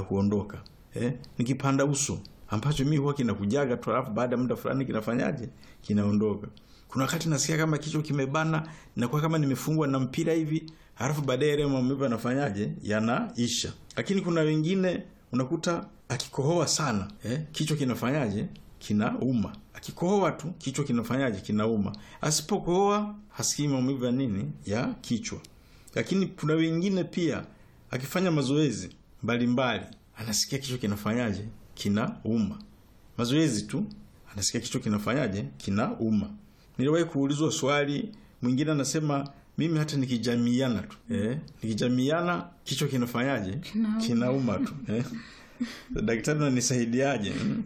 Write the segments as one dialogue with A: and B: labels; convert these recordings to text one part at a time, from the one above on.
A: kuondoka eh? ni kipanda uso ambacho mi huwa kinakujaga tu alafu baada ya muda fulani kinafanyaje kinaondoka kuna wakati nasikia kama kichwa kimebana nakuwa kama nimefungwa na mpira hivi halafu baadaye yale maumivu yanafanyaje yanaisha lakini kuna wengine unakuta akikohoa sana eh? kichwa kinafanyaje kinauma akikohoa tu kichwa kinafanyaje kinauma asipokohoa hasikii maumivu ya nini ya kichwa lakini kuna wengine pia akifanya mazoezi mbalimbali anasikia kichwa kinafanyaje kinauma mazoezi tu anasikia kichwa kinafanyaje kinauma niliwahi kuulizwa swali mwingine anasema mimi hata nikijamiana tu eh, nikijamiana kichwa kinafanyaje
B: Kinauma.
A: kinauma tu eh. daktari nanisaidiaje mm?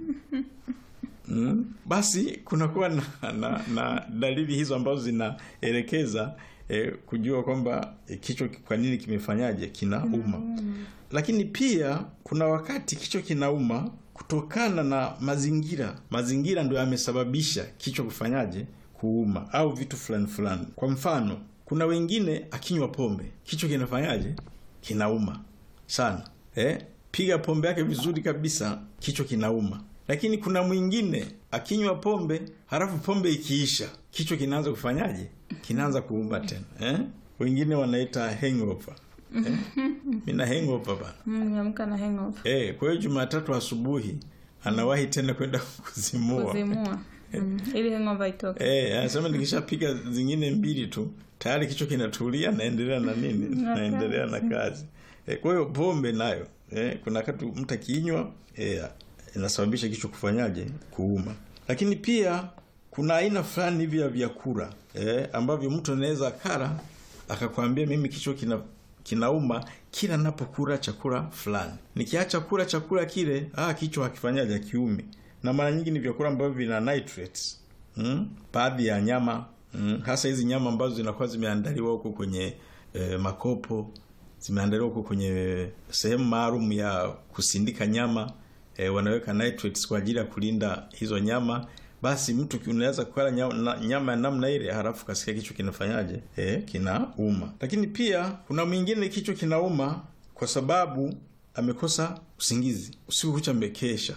A: Mm. basi kunakuwa na, na, na dalili hizo ambazo zinaelekeza eh, kujua kwamba eh, kichwa kwa nini kimefanyaje kinauma lakini pia kuna wakati kichwa kinauma kutokana na mazingira mazingira ndio yamesababisha kichwa kufanyaje kuuma au vitu fulani fulani kwa mfano kuna wengine akinywa pombe kichwa kinafanyaje kinauma sana eh? piga pombe yake vizuri kabisa kichwa kinauma lakini kuna mwingine akinywa pombe halafu pombe ikiisha kichwa kinaanza kufanyaje kinaanza kuuma tena eh? wengine wanaita hangover eh? mina hangover bana
B: Mm, niamka na hangover
A: eh, kwa hiyo jumatatu asubuhi anawahi tena kwenda kuzimua
B: kuzimua mm. ili hangover itoke
A: Eh, anasema nikishapiga zingine mbili tu tayari kichwa kinatulia naendelea na nini
B: Na
A: naendelea na kazi eh, kwa hiyo pombe nayo eh, kuna wakati mtu akinywa eh, inasababisha kichwa kufanyaje kuuma lakini pia kuna aina fulani hivi ya vyakula eh, ambavyo mtu anaweza akala akakwambia mimi kichwa kina kinauma kila napokula chakula fulani nikiacha kula chakula kile ah, kichwa hakifanyaje kiumi na mara nyingi ni vyakula ambavyo vina nitrates mm? baadhi ya nyama mm? hasa hizi nyama ambazo zinakuwa zimeandaliwa huko kwenye eh, makopo zimeandaliwa huko kwenye sehemu maalum ya kusindika nyama eh, wanaweka nitrates kwa ajili ya kulinda hizo nyama basi mtu ki- unaweza kula nyama, na- nyama ya namna ile halafu kasikia kichwa kinafanyaje eh, kinauma lakini pia kuna mwingine kichwa kinauma kwa sababu amekosa usingizi usiku kucha amekesha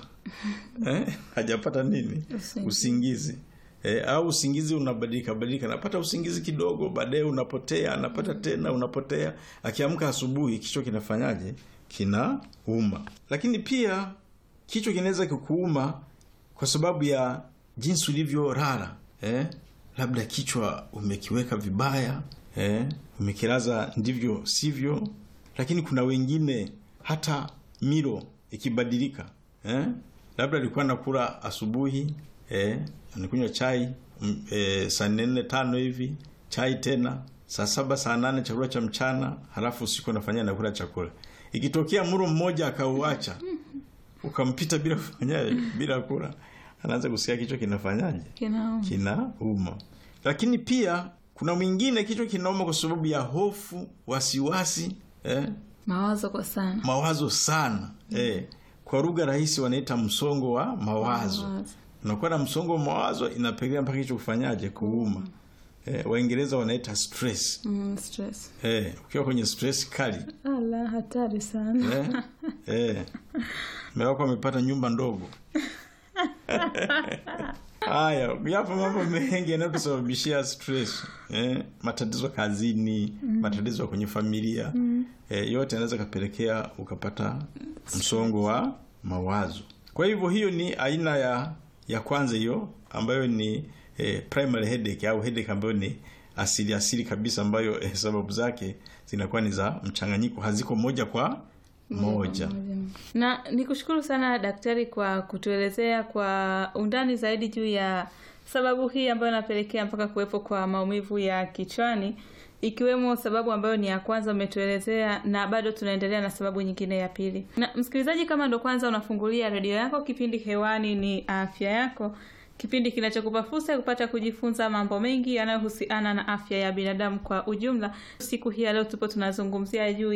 A: eh, hajapata nini
B: Usingizi.
A: usingizi E, au usingizi unabadilika badilika napata usingizi kidogo baadaye unapotea anapata tena unapotea akiamka asubuhi kichwa kinafanyaje kinauma lakini pia kichwa kinaweza kikuuma kwa sababu ya jinsi ulivyolala eh? labda kichwa umekiweka vibaya eh? umekilaza ndivyo sivyo lakini kuna wengine hata milo ikibadilika eh? labda alikuwa nakula asubuhi eh? anakunywa chai mm, eh, saa nne tano hivi chai tena saa saba saa nane chakula cha mchana halafu usiku anafanya nakula chakula ikitokea mlo mmoja akauacha ukampita bila kufanya bila kula anaanza kusikia kichwa kinafanyaje
B: kinauma
A: kinauma lakini pia kuna mwingine kichwa kinauma kwa sababu ya hofu wasiwasi eh?
B: mawazo kwa sana
A: mawazo sana eh. kwa lugha rahisi wanaita msongo wa mawazo
B: Mawazo.
A: unakuwa na msongo wa mawazo inapelekea mpaka kichwa kufanyaje kuuma eh, waingereza wanaita stress
B: mm, stress
A: eh, ukiwa kwenye stress kali
B: ala hatari sana
A: eh, eh. mume wako amepata nyumba ndogo haya yapo mambo mengi yanayotusababishia stress eh, matatizo kazini matatizo kwenye familia eh, yote yanaweza kapelekea ukapata msongo wa mawazo kwa hivyo hiyo ni aina ya ya kwanza hiyo ambayo ni eh, primary headache au headache ambayo ni asili asili kabisa ambayo eh, sababu zake zinakuwa ni za mchanganyiko haziko moja kwa moja
B: na nikushukuru sana daktari kwa kutuelezea kwa undani zaidi juu ya sababu hii ambayo inapelekea mpaka kuwepo kwa maumivu ya kichwani ikiwemo sababu ambayo ni ya kwanza umetuelezea na bado tunaendelea na sababu nyingine ya pili na msikilizaji kama ndo kwanza unafungulia redio yako kipindi hewani ni afya yako kipindi kinachokupa fursa ya kupata kujifunza mambo mengi yanayohusiana na afya ya binadamu kwa ujumla siku hii ya leo tupo tunazungumzia juu ya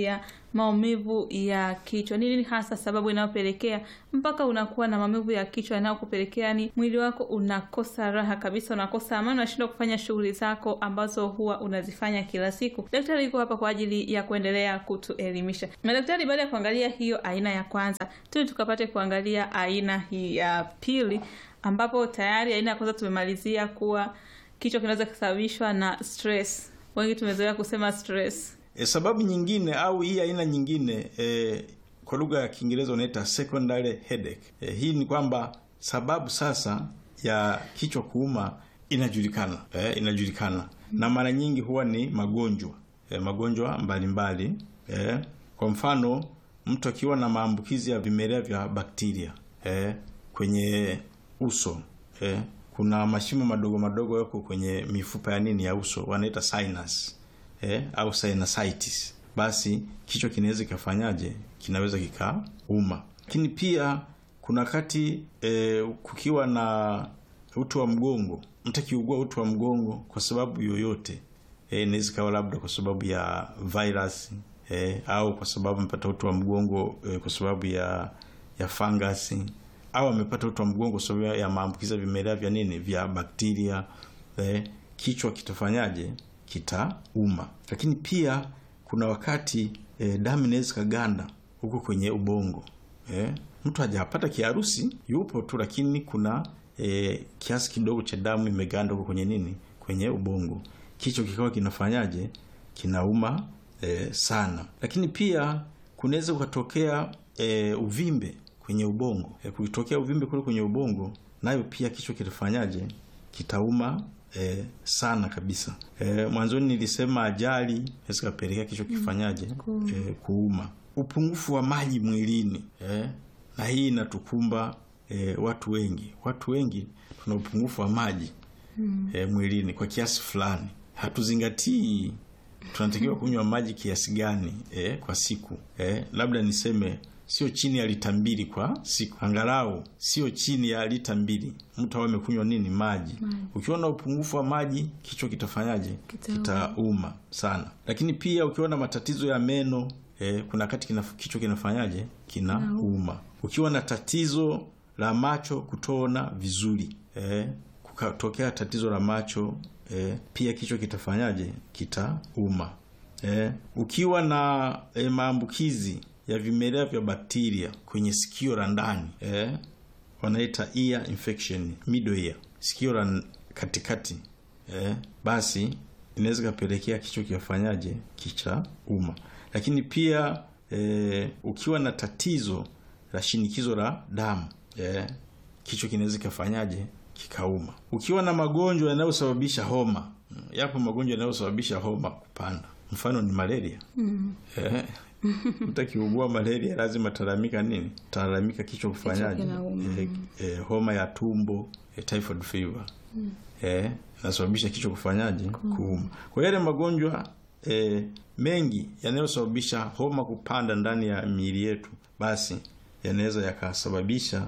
B: maumivu ya kichwa. Ni nini hasa sababu inayopelekea mpaka unakuwa na maumivu ya kichwa yanayokupelekea ni mwili wako unakosa raha kabisa, unakosa amani, unashindwa kufanya shughuli zako ambazo huwa unazifanya kila siku. Daktari yuko hapa kwa ajili ya kuendelea kutuelimisha. Na daktari, baada ya kuangalia hiyo aina ya kwanza, tuli tukapate kuangalia aina hii ya pili, ambapo tayari aina ya kwanza tumemalizia kuwa kichwa kinaweza kusababishwa na stress. Wengi tumezoea kusema stress.
A: E, sababu nyingine au hii aina nyingine e, kwa lugha ya Kiingereza unaita secondary headache. E, hii ni kwamba sababu sasa ya kichwa kuuma inajulikana e, inajulikana na mara nyingi huwa ni magonjwa e, magonjwa mbalimbali e, kwa mfano mtu akiwa na maambukizi ya vimelea vya bakteria e, kwenye uso e, kuna mashimo madogo madogo yako kwenye mifupa ya nini ya uso wanaita sinus eh, au sinusitis, basi kichwa kinaweza kikafanyaje, kinaweza kikauma. Lakini pia kuna wakati eh, kukiwa na uti wa mgongo, mtu akiugua uti wa mgongo kwa sababu yoyote eh, inaweza kawa labda kwa sababu ya virus eh, au kwa sababu amepata uti wa mgongo eh, kwa sababu ya ya fangasi au amepata uti wa mgongo kwa sababu ya maambukizi ya vimelea vya nini vya bakteria eh, kichwa kitafanyaje kitauma. Lakini pia kuna wakati e, damu inaweza kaganda huko kwenye ubongo e, mtu hajapata kiharusi, yupo tu, lakini kuna e, kiasi kidogo cha damu imeganda huko kwenye nini, kwenye ubongo, kichwa kikawa kinafanyaje, kinauma e, sana. Lakini pia kunaweza kukatokea e, uvimbe kwenye ubongo e, kukitokea uvimbe kule kwenye ubongo, nayo pia kichwa kitafanyaje, kitauma E, sana kabisa. E, mwanzoni nilisema ajali inaweza kapelekea kichwa kifanyaje, e, kuuma. Upungufu wa maji mwilini e, na hii inatukumba e, watu wengi. Watu wengi tuna upungufu wa maji mm. e, mwilini kwa kiasi fulani, hatuzingatii tunatakiwa kunywa maji kiasi gani e, kwa siku e, labda niseme sio chini ya lita mbili kwa siku, angalau sio chini ya lita mbili mtu awe amekunywa nini maji. Ukiwa na upungufu wa maji, kichwa kitafanyaje? Kitauma sana. Lakini pia ukiwa na matatizo ya meno eh, kuna wakati kina, kichwa kinafanyaje? Kinauma. Ukiwa na tatizo la macho kutoona vizuri eh, kukatokea tatizo la macho eh, pia kichwa kitafanyaje? Kitauma. Eh, ukiwa na eh, maambukizi ya vimelea vya bakteria kwenye sikio la ndani eh, wanaita ear infection, middle ear, sikio la katikati eh, basi inaweza kapelekea kichwa kikafanyaje, kicha uma. Lakini pia eh, ukiwa na tatizo la shinikizo la damu eh, kichwa kinaweza kikafanyaje, kikauma. Ukiwa na magonjwa yanayosababisha homa, yapo magonjwa yanayosababisha homa kupanda, mfano ni malaria mm. eh, mtu akiugua malaria lazima talalamika nini? Talalamika kichwa kufanyaje? E, e, homa ya tumbo e, typhoid fever mm. e, nasababisha kichwa kufanyaje? Kuuma. Kwa yale magonjwa e, mengi yanayosababisha homa kupanda ndani ya miili yetu, basi yanaweza yakasababisha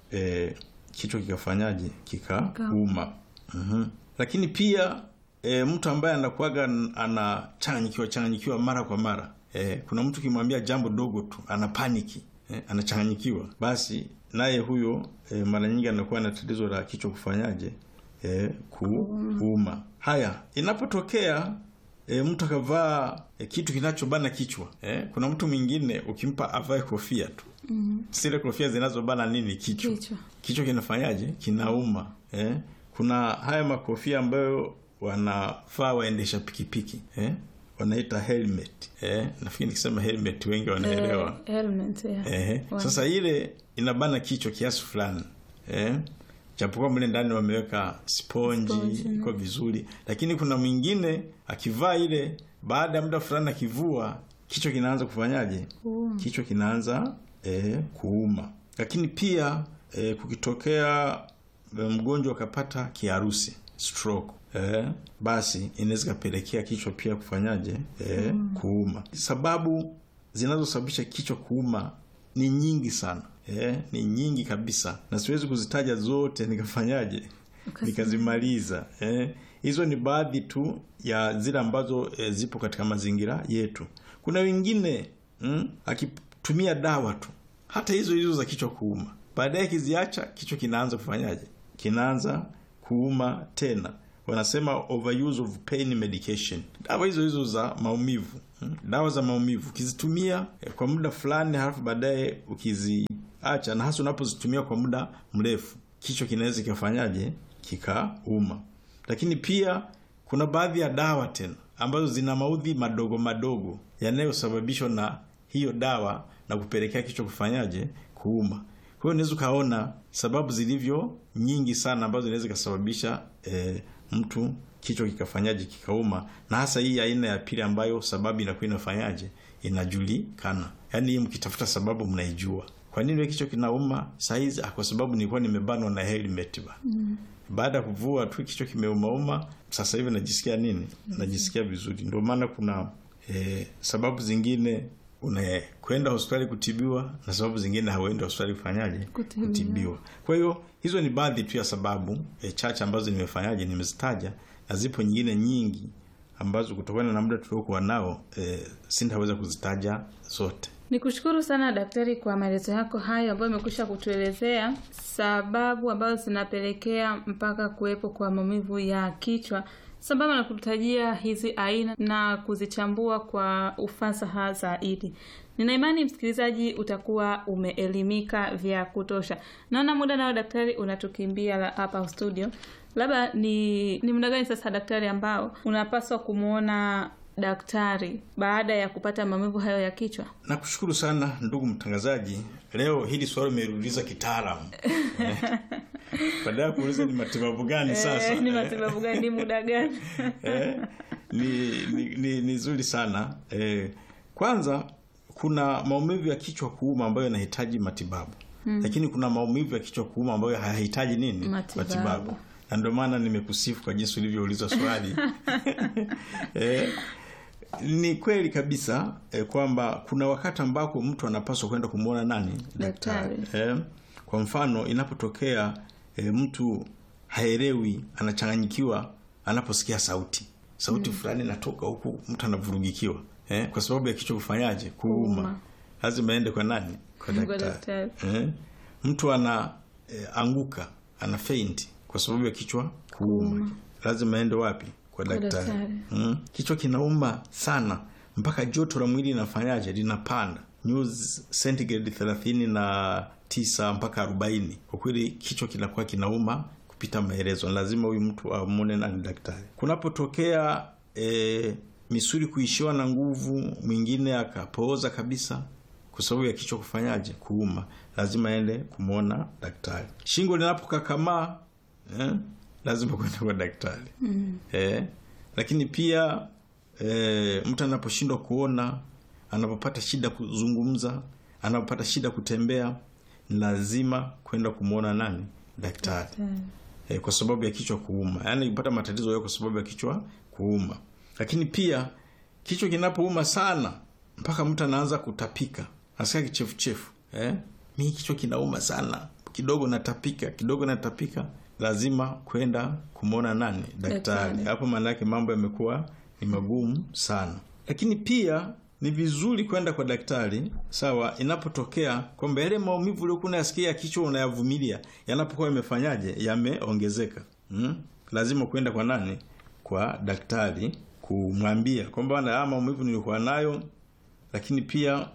A: e, kichwa kikafanyaje? Kikauma. mm-hmm. Lakini pia e, mtu ambaye anakuwaga anachanganyikiwa changanyikiwa mara kwa mara Eh, kuna mtu kimwambia jambo dogo tu ana paniki eh, anachanganyikiwa, basi naye huyo eh, mara nyingi anakuwa na tatizo la kichwa kufanyaje, eh, kuuma. Haya, inapotokea eh, mtu akavaa eh, kitu kinachobana kichwa eh, kuna mtu mwingine ukimpa avae kofia tu mm -hmm. Sile kofia zinazobana nini kichwa, kichwa, kichwa kinafanyaje, kinauma eh. Kuna haya makofia ambayo wanafaa waendesha pikipiki eh wanaita helmet eh, nafikiri nikisema helmet wengi wanaelewa
B: eh, helmet, yeah.
A: eh, sasa ile inabana kichwa kiasi fulani eh, japokuwa mle ndani wameweka sponji iko vizuri, lakini kuna mwingine akivaa ile, baada ya muda fulani akivua, kichwa kinaanza kufanyaje?
B: Um.
A: Kichwa kinaanza eh, kuuma. Lakini pia eh, kukitokea mgonjwa akapata kiharusi stroke Eh, basi inaweza kapelekea kichwa pia kufanyaje, eh, mm. kuuma. Sababu zinazosababisha kichwa kuuma ni nyingi sana eh, ni nyingi kabisa, na siwezi kuzitaja zote nikafanyaje, nikazimaliza. Hizo eh, ni baadhi tu ya zile ambazo eh, zipo katika mazingira yetu. Kuna wengine mm? akitumia dawa tu hata hizo hizo za kichwa kuuma baadaye akiziacha kichwa kinaanza kufanyaje kinaanza kuuma tena wanasema overuse of pain medication dawa hizo hizo za maumivu mm? dawa za maumivu ukizitumia eh, kwa muda fulani halafu baadaye ukiziacha na hasa unapozitumia kwa muda mrefu kichwa kinaweza kikafanyaje kikauma lakini pia kuna baadhi ya dawa tena ambazo zina maudhi madogo madogo yanayosababishwa na hiyo dawa na kupelekea kichwa kufanyaje kuuma kwa hiyo unaweza ukaona sababu zilivyo nyingi sana ambazo zinaweza ikasababisha e, mtu kichwa kikafanyaje kikauma na hasa hii aina ya pili ambayo sababu inakuwa inafanyaje inajulikana yaani hii mkitafuta sababu mnaijua kwa nini wewe kichwa kinauma sahizi kwa sababu nilikuwa nimebanwa na helmet ba mm. baada ya kuvua tu kichwa kimeumauma sasa hivi najisikia nini najisikia vizuri ndio maana kuna e, sababu zingine unakwenda hospitali kutibiwa na sababu zingine hauendi hospitali kufanyaje
B: Kutibiwa.
A: kutibiwa kwa hiyo hizo ni baadhi tu ya sababu e, chache ambazo nimefanyaje nimezitaja na zipo nyingine nyingi ambazo kutokana na muda tuliokuwa nao e, sintaweza kuzitaja zote
B: ni kushukuru sana daktari kwa maelezo yako hayo ambayo imekwisha kutuelezea sababu ambazo zinapelekea mpaka kuwepo kwa maumivu ya kichwa sambamba na kututajia hizi aina na kuzichambua kwa ufasaha zaidi nina imani msikilizaji utakuwa umeelimika vya kutosha naona muda nao daktari unatukimbia la- hapa studio labda ni ni muda gani sasa daktari ambao unapaswa kumwona daktari baada ya kupata maumivu hayo ya kichwa
A: nakushukuru sana ndugu mtangazaji leo hili swali umeuliza kitaalamu Eh, baada ya kuuliza ni matibabu gani sasa
B: Eh, ni matibabu gani ni muda gani
A: eh, ni, ni, ni, ni zuri sana eh, kwanza kuna maumivu ya kichwa kuuma ambayo yanahitaji matibabu hmm. lakini kuna maumivu ya kichwa kuuma ambayo hayahitaji nini
B: Matibabu.
A: na ndio maana nimekusifu kwa jinsi ulivyouliza swali eh, ni kweli kabisa eh, kwamba kuna wakati ambako mtu anapaswa kwenda kumwona nani
B: Daktari.
A: eh, kwa mfano inapotokea eh, mtu haelewi anachanganyikiwa anaposikia sauti sauti fulani inatoka huku mtu anavurugikiwa eh, kwa sababu ya kichwa kufanyaje kuuma
B: Kuuma.
A: lazima aende kwa nani kwa
B: Kwa
A: daktari
B: daktari.
A: eh, mtu ana eh, anguka ana faint kwa sababu ya kichwa kuuma lazima aende wapi kwa daktari
B: daktari.
A: mm. kichwa kinauma sana mpaka joto la mwili linafanyaje linapanda nyuzi centigrade thelathini na tisa mpaka arobaini kwa kweli kichwa kinakuwa kinauma kupita maelezo lazima huyu mtu amwone nani daktari kunapotokea e, misuli kuishiwa na nguvu mwingine akapooza kabisa kwa sababu ya kichwa kufanyaje kuuma lazima aende kumwona daktari shingo linapokakamaa eh, lazima kwenda kwa daktari mm. eh, lakini pia eh, mtu anaposhindwa kuona anapopata shida kuzungumza anapopata shida kutembea ni lazima kwenda kumwona nani daktari eh, kwa sababu ya kichwa kuuma yaani kupata matatizo hayo kwa sababu ya kichwa kuuma lakini pia kichwa kinapouma sana mpaka mtu anaanza kutapika nasikia kichefuchefu eh? mi kichwa kinauma sana kidogo natapika kidogo natapika lazima kwenda kumwona nani daktari
B: Daktari.
A: hapo maana yake mambo yamekuwa ni magumu sana lakini pia ni vizuri kwenda kwa daktari sawa inapotokea kwamba yale maumivu uliokuwa unayasikia ya kichwa unayavumilia yanapokuwa yamefanyaje yameongezeka hmm? lazima kwenda kwa nani kwa daktari kumwambia kwamba bana haya maumivu nilikuwa nayo lakini pia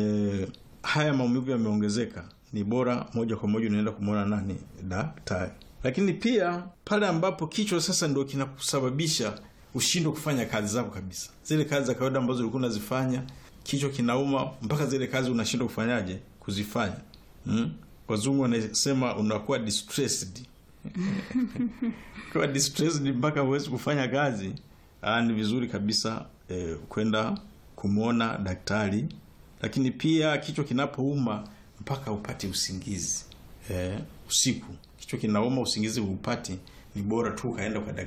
A: e, haya maumivu yameongezeka ni bora moja kwa moja unaenda kumwona nani daktari lakini pia pale ambapo kichwa sasa ndio kinakusababisha ushindwe kufanya kazi zako kabisa zile kazi za kawaida ambazo ulikuwa unazifanya kichwa kinauma mpaka zile kazi unashindwa kufanyaje kuzifanya hmm? wazungu wanasema unakuwa distressed kuwa distressed mpaka huwezi kufanya kazi Aa, ni vizuri kabisa eh, kwenda kumwona daktari lakini pia kichwa kinapouma mpaka upate usingizi eh, usiku kichwa kinauma usingizi upati ni bora tu ukaenda kwa daktari